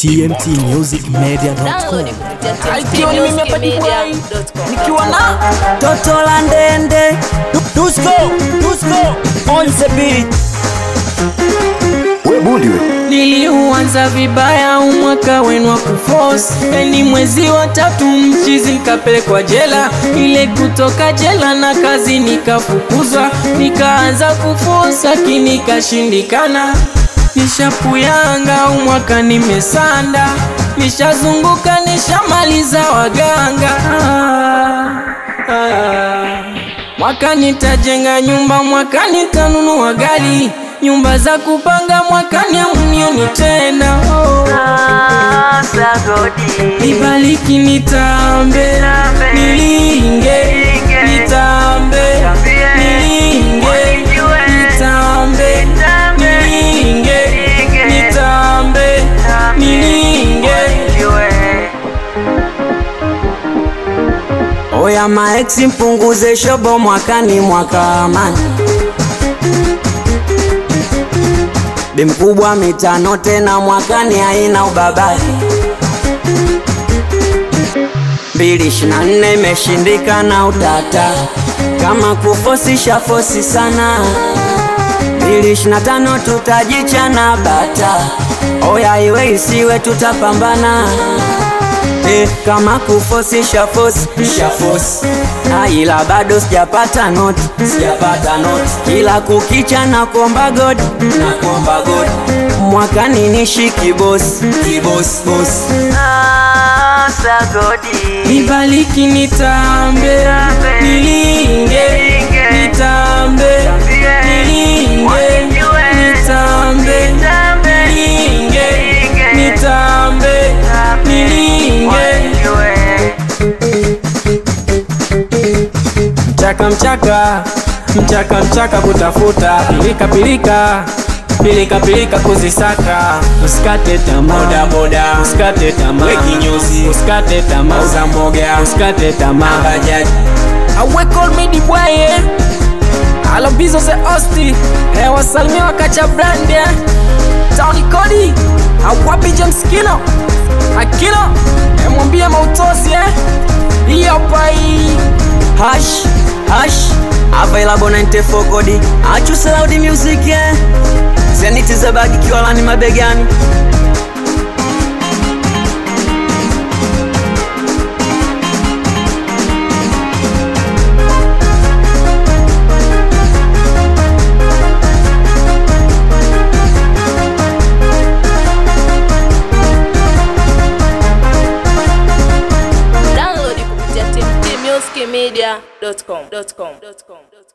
tmtmusicmedia.com Ikiwa ni mimi hapa Dubai, nikiwa na Toto la ndende Dusko, Dusko on the beat. Niliuanza vibaya umwaka wenu wa kuforce, ni mwezi wa tatu mchizi nikapelekwa jela, ile kutoka jela na kazi nikafukuzwa, nikaanza kuforce lakini ikashindikana. Nishapuyanga umwaka nimesanda, nishazunguka nishamaliza waganga ah, ah. Mwaka nitajenga nyumba, mwaka nitanunua gari, nyumba za kupanga mwakani amunioni tena oh. Nibariki nitambe, nilinge, nitambe, nilinge, nitambe, nilinge, nitambe, nilinge. Oya maeksi mpunguze shobo mwakani mwaka amani Bi mkubwa mitano tena mwakani haina ubabari mbili ishirini na nne imeshindikana utata kama kufosisha fosi sana mbili ishirini na tano tutajichana bata oya iwe isiwe tutapambana Eh, kama kufosisha fosi shafosi na ila bado sijapata noti sijapata noti kila kukicha na kuomba god na kuomba god mwakani nishi kibosi kibosi bosi Nibariki nitambe, nilinge, nitambe, nilinge, nitambe, nilinge, nitambe, nilinge. Mchaka mchaka, mchaka mchaka kutafuta, pilika pilika pilika pilika kuzisaka, usikate tamaa, boda boda, usikate tamaa, we kinyozi, usikate tamaa, uza mboga, usikate tamaa, bajaji awe call me the boy eh, alobizo ze osti eh, wasalimia wakacha brand eh, Tony Cody awapi James Kino Akino eh, mwambie mautosi eh, hiyo pai hash hash available 94 kodi achuse loud music yeah. zeniti za bagi kiwalani mabegani download kupitia tmtmusicmedia.com